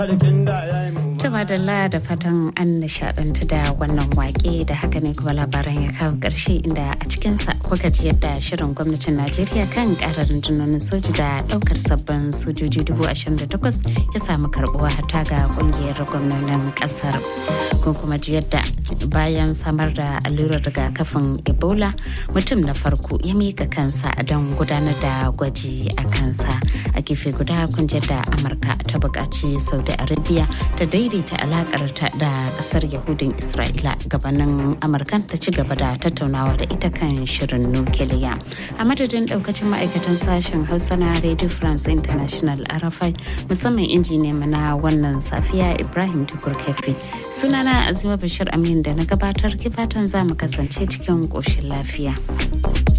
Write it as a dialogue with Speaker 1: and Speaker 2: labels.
Speaker 1: Tuma da da fatan an nishadantu da wannan wake da haka ne kuma labaran ya kawo ƙarshe inda a cikinsa kuka ji yadda shirin gwamnatin Najeriya kan ƙarar rundunonin soji da ɗaukar sabbin sojoji dubu ashirin da takwas ya samu karɓuwa hata ga ƙungiyar gwamnonin ƙasar. Kun kuma ji yadda bayan samar da allurar rigakafin Ebola mutum na farko ya mika kansa don gudanar da gwaji a kansa. A gefe guda kun ji yadda Amurka ta buƙaci Saudi Arabia ta daidaita alakar ta da kasar Yahudin Isra'ila gabanin Amurkan ta ci gaba da tattaunawa da ita kan shirin nukiliya. A madadin daukacin ma'aikatan sashen Hausa na Radio France International Arafai musamman injiniya na wannan safiya Ibrahim Tukur Kefi. Sunana Azima Bashir Amin da na gabatar kifatan za mu kasance cikin ƙoshin lafiya.